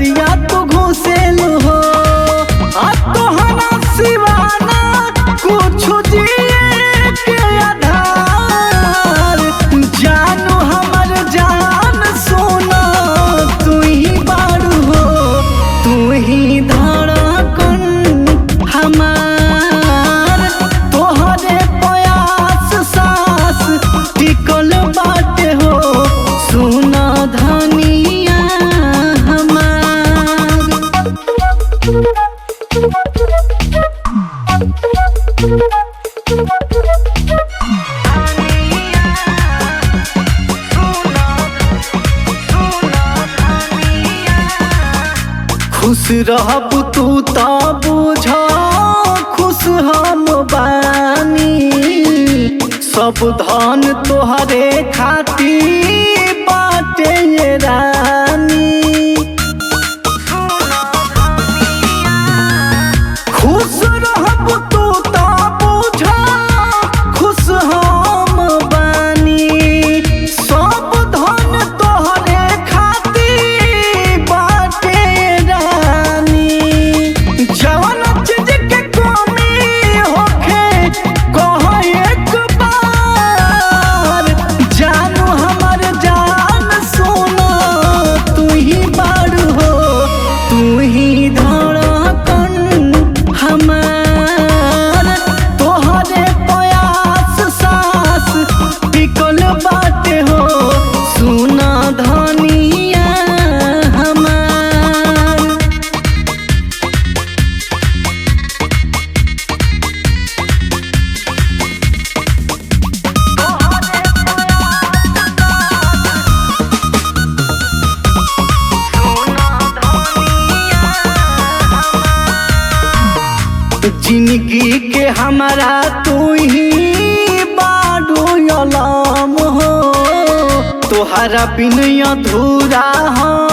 भीतरिया तो घुसेलू हो आ तोहरा सिवाना कुछ जिए के आधार जानू हमर जान सोना तू ही बारू हो तू ही धड़कन हमार तोहरे प्रयास सास टिकल बाटे हो सुना धनिया हमार खुश रहब तू त बुझ खुश हम बानी सब धन तोहरे खाती बाटे ये रानी खुश रहब तू त बुझ खुश हम बानी सब धन तोहरे खाती बाटे रानी जवन चीज के कमी होखे कह एक बार जानू हमर जान सोना तू ही बारू हो तू ही धड़कन हमार तोहरे प्रयास सास टिकल बाटे हो सुना धनिया हमार जिंदगी के हमारा तू ही बाडू अलाम हो तोहरा बिन अधूरा हम